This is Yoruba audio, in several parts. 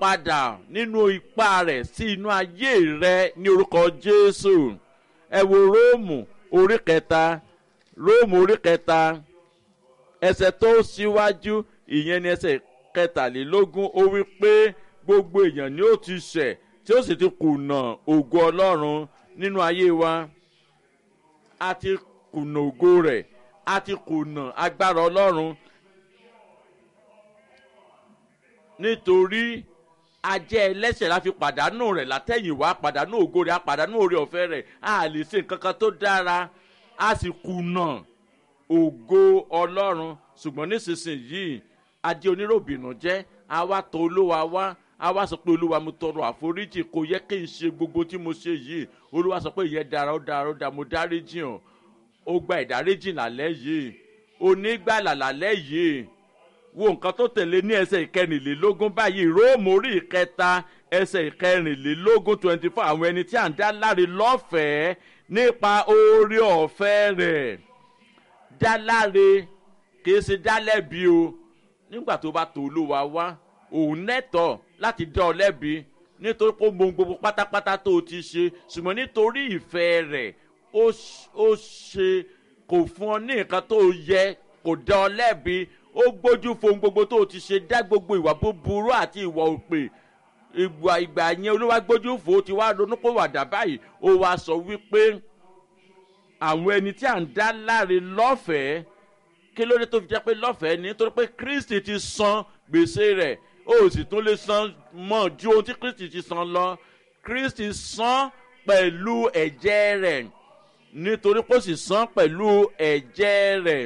padà nínú ipá rẹ̀ sí inú ayé rẹ ní orúkọ jésù ẹ wo róòmù orí kẹta róòmù orí kẹta ẹsẹ̀ tó síwájú ìyẹn ní ẹsẹ̀ kẹtàlélógún ó wí pé gbogbo èèyàn ni ó ti ṣẹ̀ tí ó sì ti kùnà ògo ọlọ́run nínú ayé wa a ti kùnà ògo rẹ̀ a ti kùnà agbára ọlọ́run nítorí ajẹ́ ẹlẹ́sẹ̀ la fi pàdánù rẹ̀ látẹ̀yìnwá pàdánù ògo rẹ̀ a pàdánù orí ọ̀fẹ́ rẹ̀ a lè ṣe nǹkan kan tó dára a sì kùnà ògo ọlọ́run ṣùgbọ́n nísinsìnyí adé oníròbìnú jẹ́ àwa tó olúwa wá àwa sọ pé olúwa mo tọrọ àforíjì kò yẹ kí n ṣe gbogbo tí mo ṣe yìí olúwa sọ pé ìyẹn dára ó dára ó dára mo dáríjì hàn ó gba ìdáríjì lálẹ́ yìí onígbàlà lálẹ́ yìí wo nǹkan tó tẹ̀lé ní ẹsẹ̀ ìkẹrìnlélógún báyìí róòmù orí ìkẹta ẹsẹ̀ ìkẹrìnlélógún twenty four àwọn ẹni tí à ń dá láre lọ́fẹ̀ẹ́ nípa oore ọ̀fẹ́ rẹ̀ dá láre kì í ṣe dá lẹ́bi o nígbà tó bá tó olúwa wá òun nẹ́tọ̀ láti dá ọ lẹ́bi nítorí pé mo gbogbo pátápátá tó o ti ṣe ṣùgbọ́n nítorí ìfẹ́ rẹ̀ ó ṣe kò fún ọ ní nǹkan tó yẹ kò dá ọ lẹ́bi ó gbójú fohun gbogbo tó o ti ṣe dá gbogbo ìwà búburú àti ìwà òpè ìgbà ìgbà yẹn olúwa gbójú fò ó ti wá ronú pé wàdà báyìí ó wá sọ wípé àwọn ẹni tí à ń dá láre lọ́fẹ̀ẹ́ kí ló dé tó fi jẹ́ pé lọ́fẹ̀ẹ́ ni nítorí pé kristi ti san gbèsè rẹ̀ ó sì tún lè san mọ́ ju ohun tí kristi ti san lọ kristi san pẹ̀lú ẹ̀jẹ̀ rẹ̀ nítorí pé ó sì san pẹ̀lú ẹ̀jẹ̀ rẹ̀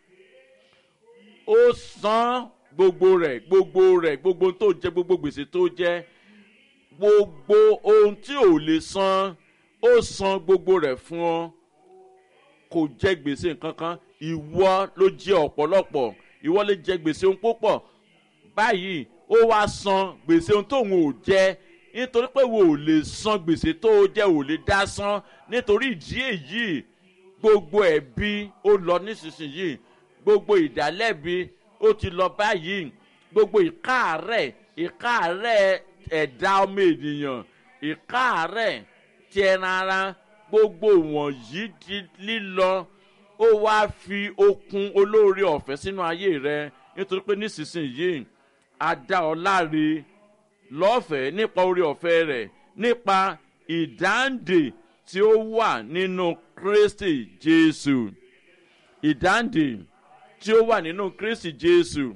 ó san gbogbo rẹ̀ gbogbo rẹ̀ gbogbo tó jẹ́ gbogbo gbèsè tó jẹ́ gbogbo ohun tí ò lè san ó san gbogbo rẹ̀ fún ọ kò jẹ́ gbèsè kankan ìwọ ló jẹ ọ̀pọ̀lọpọ̀ ìwọ lè jẹ gbèsè ohun púpọ̀ báyìí ó wá san gbèsè ohun tóun ò jẹ nítorí pé wo ò lè san gbèsè tó o jẹ ò lè dá san nítorí ìdí èyí gbogbo ẹ̀bi ó lọ nísinsìnyí gbogbo ìdálẹ́bi ó ti lọ báyìí gbogbo ìkáàrẹ̀ ìkáàrẹ̀ ẹ̀dá ọmọ ènìyàn ìkáàrẹ̀ ti ẹran ara gbogbo wọ̀nyí di lílọ ó wá fi okun olóore ọ̀fẹ́ sínú ayé rẹ nítorí pé nísinsìnyí a dá ọ láre lọ́fẹ̀ẹ́ nípa oore ọ̀fẹ́ rẹ̀ nípa ìdáǹdè tí ó wà nínú kristi jésù ìdáǹdè tí ó wà nínú kristi jésù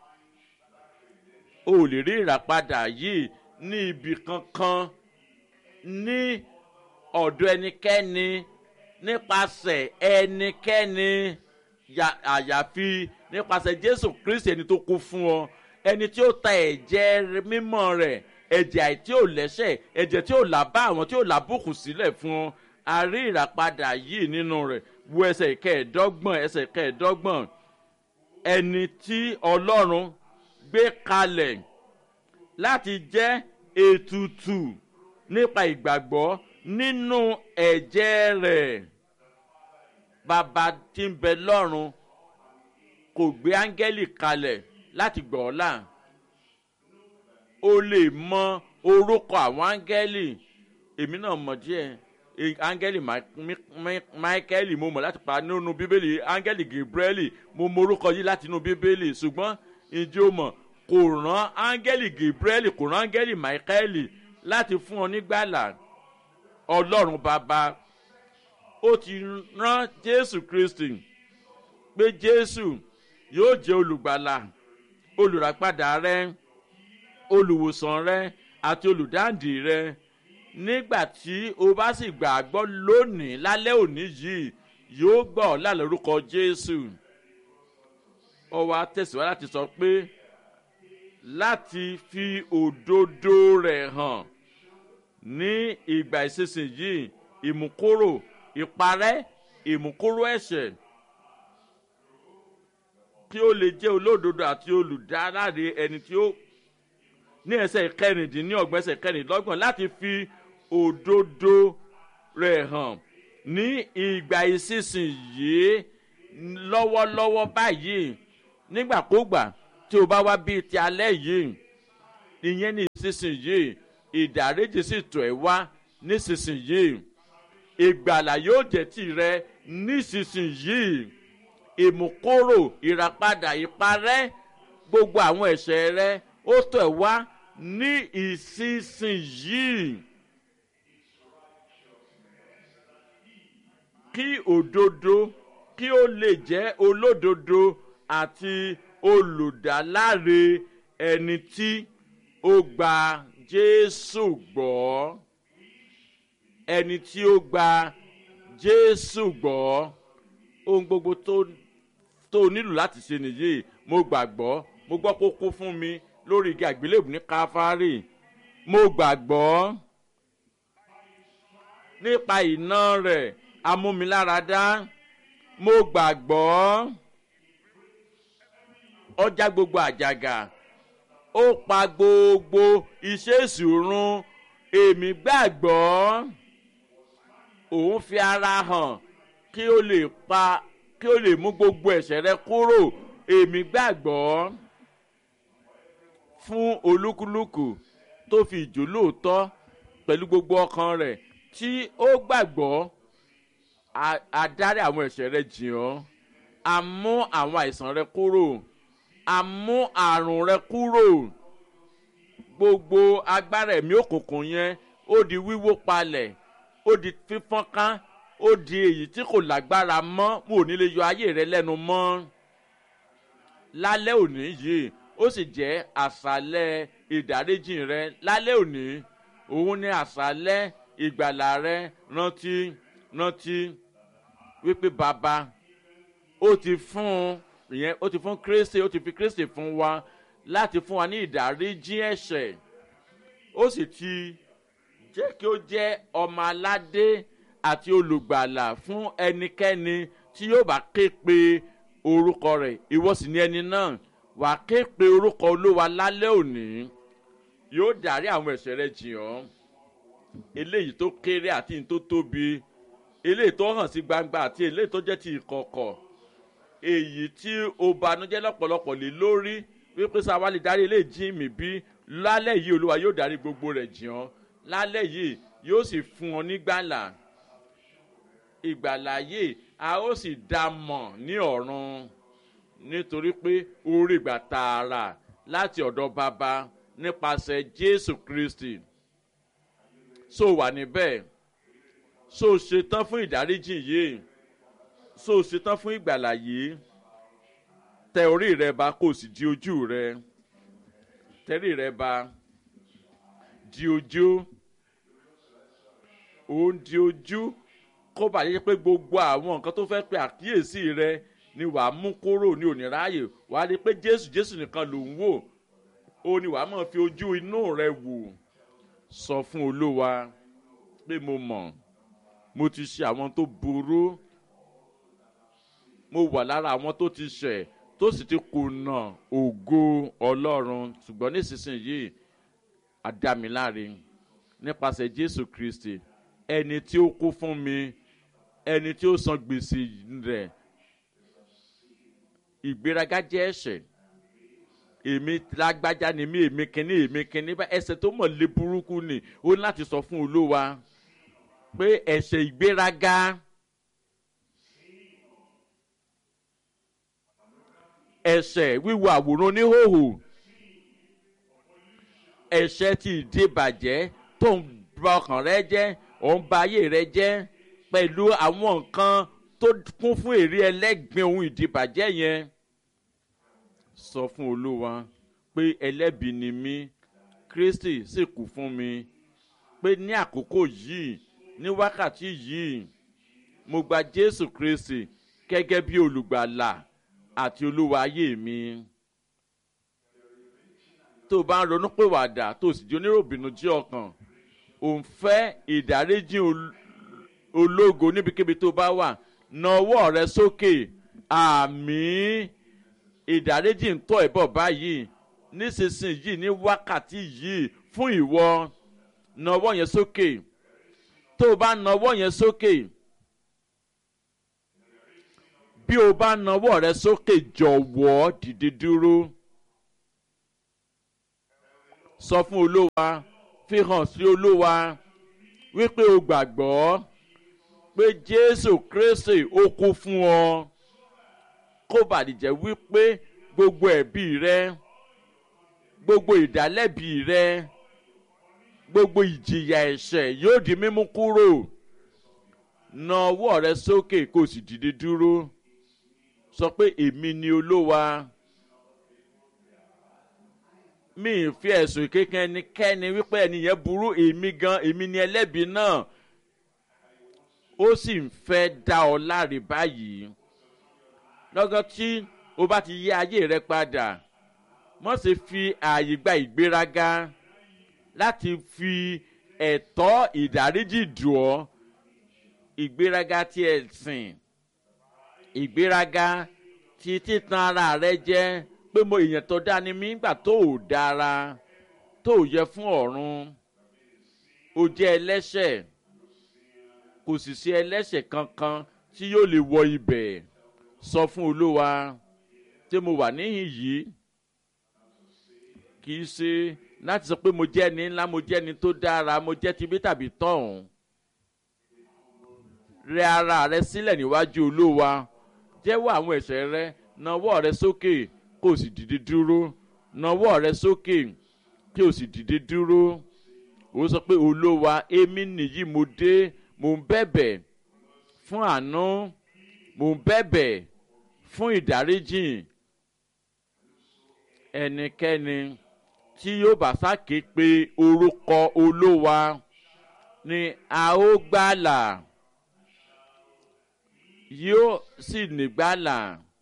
o ò lè rí ìràpadà yìí ní ibi kankan ní ọ̀dọ̀ ẹnikẹ́ni nípasẹ̀ ẹnikẹ́ni àyàfi nípasẹ̀ jésù kristi ẹni tó kú fún ọ ẹni tí ó ta ẹ̀jẹ̀ mímọ́ rẹ̀ ẹ̀jẹ̀ àìtí ò lẹ́sẹ̀ ẹ̀jẹ̀ tí ò là bá àwọn tí ò là bùkù sílẹ̀ fún ọ a rí ìràpadà yìí nínú rẹ̀ wo ẹsẹ̀ kẹẹ̀ẹ́dọ́gbọ̀n ẹsẹ̀ kẹẹ̀ẹ́dọ́gbọ̀n ẹni tí ọlọ́run gbé kalẹ̀ láti jẹ́ ètùtù nípa ìgbàgbọ́ nínú ẹ̀jẹ̀ rẹ̀ bàbá tí ń bẹ lọ́run kò gbé áńgẹ́lì kalẹ̀ láti gbọ́ ọ́ là o lè mọ orúkọ àwọn áńgẹ́lì èmi náà mọ̀ díẹ̀ áńgẹ́lì máíkẹ́lì mo mọ̀ láti pa nínú bíbélì áńgẹ́lì gabrieli mo mọ orúkọ yìí láti inú bíbélì ṣùgbọ́n ìjọ mọ̀ kò rán áńgẹ́lì gabrieli kò rán áńgẹ́lì máíkẹ́lì láti fún ọ nígbàlà ọlọ́run bàbá ó ti rán jésù kristi pé jésù yóò jẹ́ olùgbàlà olùràpadà rẹ olùwòsàn rẹ àti olùdáǹdì rẹ nígbà tí o bá sì gbàgbọ́ lónìí lálẹ́ òní yìí yóò gbọ́ ọ lálẹ́ orúkọ jésù ọ wá tẹ̀síwájú láti sọ pé láti fi òdodo rẹ̀ hàn ní ìgbà ìsinsìnyí ìmúkúrò ìparẹ́ ìmúkúrò ẹ̀ṣẹ̀ kí ó lè jẹ́ olódodo àti olùdáráre ẹni tí ó ní ẹsẹ̀ kẹrìndínlọ́gbọ̀n ẹsẹ̀ kẹrìndínlọ́gbọ̀n láti fi òdodo rẹ̀ hàn ní ìgbà ìsinsìnyí lọ́wọ́lọ́wọ́ báyìí nígbàkúgbà tí o bá wá bíi ti alẹ́ yìí ìyẹn ní nísinsìnyí ìdáríjì sì tọ̀ ẹ́ wá nísinsìnyí ìgbàlà yóò jẹ́ tìrẹ nísinsìnyí ìmúkúrò ìràpadà ìparẹ́ gbogbo àwọn ẹ̀ṣẹ̀ rẹ ó tọ̀ ẹ́ wá ní ìsinsìnyí. kí òdodo kí ó lè jẹ́ olódodo àti olùdáláre ẹni tí ó gba jésù gbọ́ ẹni tí ó gba jésù gbọ́ ohun gbogbo tó tó nílò láti ṣe nìyí mo gbàgbọ́ mo gbọ́ kó kó fún mi lórí igi àgbélébù ní káfárì mo gbàgbọ́ nípa iná rẹ̀ amúmiláradá mo gbàgbọ́ ọjà gbogbo àjàgà ó pa gbogbo iṣẹ́ ìṣòrun èmi gbàgbọ́ òun fi ara hàn kí ó lè pa kí ó lè mú gbogbo ẹ̀ṣẹ̀ rẹ kúrò èmi gbàgbọ́ fún olúkúlùkù tó fi ìjó lóòótọ́ pẹ̀lú gbogbo ọkàn rẹ̀ tí ó gbàgbọ́ adarí àwọn ẹ̀ṣẹ̀ rẹ jìn ọ́ a mú àwọn àìsàn rẹ kúrò a mú àrùn rẹ kúrò gbogbo agbára ẹ̀mí òkùnkùn yẹn ó di wíwó palẹ̀ ó di fífọ́nká ó di èyí tí kò lágbára mọ́ mo ò ní lè yọ ayé rẹ lẹ́nu mọ́ lálẹ́ òní yìí ó sì jẹ́ àṣálẹ́ ìdáríjìn rẹ lálẹ́ òní òun ni àṣálẹ́ ìgbàlà rẹ rántí rántí wípé bàbá ó ti fún ìyẹn ó ti fún kristi ó ti fi kristi fún wa láti fún wa ní ìdáríjì ẹ̀ṣẹ̀ ó sì ti jẹ́ kí ó jẹ́ ọmọ aládé àti olùgbàlà fún ẹnikẹ́ni tí yóò bá ké pe orúkọ rẹ̀ ìwọ sì ní ẹni náà wàá ké pe orúkọ olúwa lálẹ́ òní yóò dárí àwọn ẹ̀ṣẹ̀ rẹ jìn ọ́ eléyìí tó kéré àti ní tó tóbi eléyìí tó hàn sí gbangba àti eléyìí tó jẹ́ ti ìkọ̀kọ̀ èyí tí o banújẹ́ lọ́pọ̀lọpọ̀ lé lórí wípé sáwa lè darí eléyìí jí mi bí lálẹ́ yìí olúwa yóò darí gbogbo rẹ̀ jìn ọ́ lálẹ́ yìí yóò sì fún ọ nígbàlà ìgbàlà yìí a ó sì dá mọ̀ ní ọ̀run nítorí pé orí ìgbà tààrà láti ọ̀dọ̀ bàbá nípasẹ̀ jésù kristi so wà níbẹ̀ so ṣetán fún ìdáríjì yìí so ṣetán fún ìgbàlà yìí tẹ orí rẹ ba kò sì di ojú rẹ tẹrí rẹ ba di ojú òun di ojú kó bàjẹ́ pé gbogbo àwọn nǹkan tó fẹ́ pe àkíyèsí rẹ ni wàá mú kúrò ní òníráyè wàá rí i pé jésù jésù nìkan ló ń wò ó ní wàá mọ̀ fi ojú inú rẹ wò sọ fún olúwa pé mo mọ̀ mo ti ṣe àwọn tó burú mo wà lára àwọn tó ti ṣẹ̀ tó sì ti kùnà ògo ọlọ́run ṣùgbọ́n nísinsìnyí àdámiláre nípasẹ̀ jésù kristi ẹni tí ó kú fún mi ẹni tí ó san gbèsè rẹ̀ ìgbéraga jẹ́ ẹ̀ṣẹ̀ èmi lágbájá ni mí èmi kínní èmi kínní bá ẹsẹ̀ tó mọ̀ lé burúkú ni ó ní láti sọ fún olúwa pé ẹ̀ṣẹ̀ ìgbéraga ẹ̀ṣẹ̀ wíwo àwòrán oníhòòhò ẹ̀ṣẹ̀ ti ìdíbàjẹ́ tó ń ba ọkàn rẹ jẹ́ ò ń ba ayé rẹ jẹ́ pẹ̀lú àwọn nǹkan tó kún fún èrè ẹlẹ́gbin ohun ìdíbàjẹ́ yẹn sọ fún olúwa pé ẹlẹ́bi ni mí kristi sì kú fún mi pé ní àkókò yìí ní wákàtí yìí mo gba jésù kristi gẹ́gẹ́ bí olùgbàlà àti olúwa ayé mi tó o bá ń ronú pé wàdà tó o sì di oníròbìnú jí ọkàn òun fẹ́ ìdáríjì ológo níbikíbi tó bá wà na ọwọ́ rẹ sókè àmì ìdáríjì ń tọ́ ẹ̀ bọ̀ báyìí nísinsìnyí ní wákàtí yìí fún ìwọ na ọwọ́ yẹn sókè tó o bá na ọwọ́ yẹn sókè bí o bá na ọwọ́ rẹ sókè jọ̀wọ́ dìde dúró sọ fún olówa fi hàn sí olówa wípé o gbàgbọ́ pé jésù kristi ó kú fún ọ kó bàdìjẹ́ wípé gbogbo ẹ̀bí rẹ gbogbo ìdálẹ́bi rẹ gbogbo ìjìyà ẹ̀ṣẹ̀ yóò di mímú kúrò na ọwọ́ rẹ sókè kó o sì dìde dúró sọ pé èmi ni olówa mi ì fi ẹ̀sùn kékeré ẹnikẹ́ni wípé ẹnìyẹn burú èmi gan èmi ni ẹlẹ́bi náà ó sì ń fẹ́ dá ọ láre báyìí lọ́gán tí o bá ti yí ayé rẹ padà mọ̀ sí fi ààyè gba ìgbéraga láti fi ẹ̀tọ́ ìdáríjì dùn ọ́ ìgbéraga ti ẹ̀sìn ìgbéraga ti títan ara rẹ jẹ́ pé mo èèyàn tó dá ni mí gbà tó ò dára tó ò yẹ fún ọ̀run o jẹ́ ẹlẹ́ṣẹ̀ kò sì sí ẹlẹ́ṣẹ̀ kankan tí yóò lè wọ ibẹ̀ sọ fún olówa tí mo wà níhìn yìí kì í ṣe láti sọ pé mo jẹ́ ẹni ńlá mo jẹ́ ẹni tó dára mo jẹ́ tibí tàbí tọ̀hún rẹ ara rẹ sílẹ̀ níwájú olówa jẹ́wọ́ àwọn ẹ̀ṣẹ̀ rẹ nawọ́ rẹ sókè kó o sì dìde dúró nawọ́ rẹ sókè kí o sì dìde dúró ó sọ pé olówa èmi nìyí mo dé mo ń bẹ̀bẹ̀ fún àánú mo ń bẹ̀bẹ̀ fún ìdáríjìn ẹnikẹ́ni tí yóò bá sáké pé orúkọ olówa ni a ó gbàlà yóò sì nígbàlà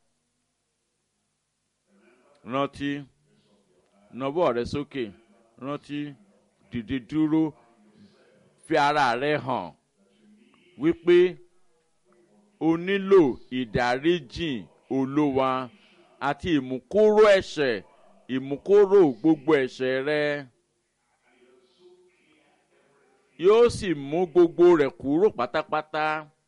rántí nawọ́ rẹ sókè rántí dìde dúró fi ara rẹ hàn wípé o nílò ìdáríjìn olówa àti ìmúkúrò ẹ̀ṣẹ̀ ìmúkúrò gbogbo ẹ̀ṣẹ̀ rẹ yóò sì mú gbogbo rẹ̀ kúrò pátápátá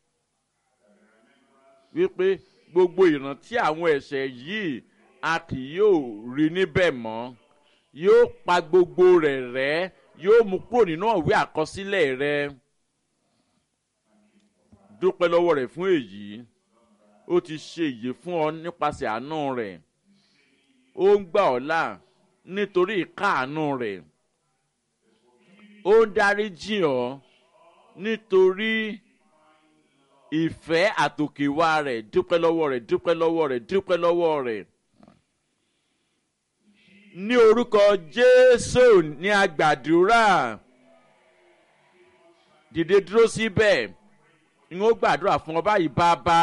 wípé gbogbo ìrántí àwọn ẹ̀ṣẹ̀ yìí a kì yóò rí níbẹ̀ mọ́ yóò pa gbogbo rẹ̀ rẹ́ yóò mú kúrò nínú ìwé àkọsílẹ̀ rẹ dúpẹ́ lọ́wọ́ rẹ̀ fún èyí ó ti ṣe èyí fún ọ nípasẹ̀ àánú rẹ̀ ó ń gbà ọ́ là nítorí ìkáàánú rẹ̀ ó ń dáríjì ọ́ nítorí ìfẹ́ àtòkèwá rẹ̀ dúpẹ́ lọ́wọ́ rẹ̀ dúpẹ́ lọ́wọ́ rẹ̀ dúpẹ́ lọ́wọ́ rẹ̀ ní orúkọ jésù ní agbàdúrà dìde dúró síbẹ̀ n ó gbàdúrà fún ọ báyìí bàbá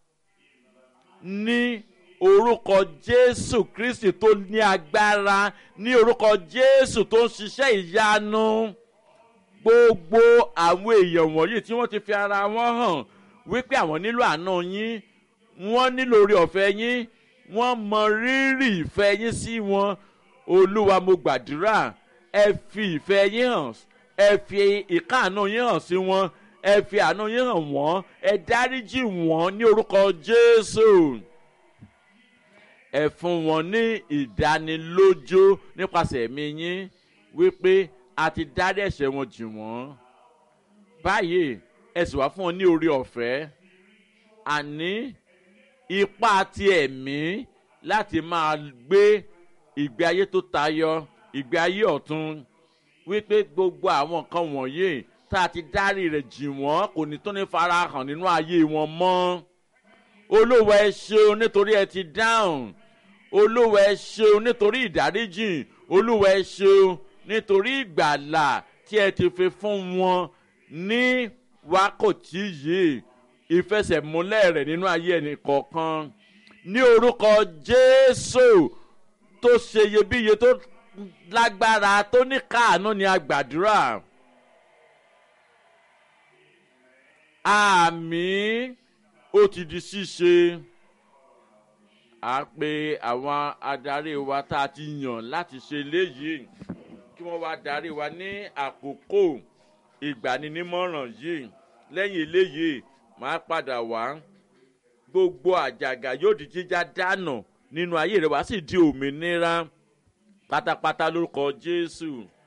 ní orúkọ jésù kristi tó ní agbára ní orúkọ jésù tó ń ṣiṣẹ́ ìyanu gbogbo àwọn èèyàn wọ̀nyí tí wọ́n ti fi ara wọn hàn wípé àwọn nílò àánú yín wọ́n nílò orí ọ̀fẹ́ yín wọ́n mọ rírì ìfẹ́ yín sí wọn olúwa mo gbàdúrà ẹ fi ìfẹ́ yín hàn ẹ fi ìkáàánú yín hàn sí wọn ẹ fi àánú yín hàn wọ́n ẹ dáríjì wọ́n ní orúkọ jésù ẹ fún wọn ní ìdánilójú nípasẹ̀ ẹ̀mí yín wípé a ti dárí ẹ̀ṣẹ̀ wọn jì wọ́n báyìí ẹ sì wá fún wọn ní orí ọ̀fẹ́ àní ipá ti ẹ̀mí láti máa gbé ìgbé ayé tó tayọ ìgbé ayé ọ̀tun wípé gbogbo àwọn nǹkan wọ̀nyí tá a ti dárí rẹ̀ jì wọ́n kò ní tó ní farahàn nínú ayé wọn mọ́ olówó ẹ ṣeun nítorí ẹ ti dáhùn olówó ẹ ṣeun nítorí ìdáríjìn olówó ẹ ṣeun nítorí ìgbàlà tí ẹ ti fi fún wọn ní wákòtí yìí ìfẹsẹ̀múlẹ̀ rẹ̀ nínú ayé ẹnì kọ̀ọ̀kan ní orúkọ jésù tó ṣe iyebíye tó lágbára tó ní káàánú ni a gbàdúrà. àmì ó ti di ṣíṣe a pe àwọn adarí wa tá a ti yàn láti ṣe léyìí kí wọ́n wá darí wa ní àkókò ìgbaninímọ̀ràn yìí lẹ́yìn eléyìí máa padà wá gbogbo àjàgà yóò di jíjá dànù nínú ayé rẹ wá sì di òmìnira pátápátá lórúkọ jésù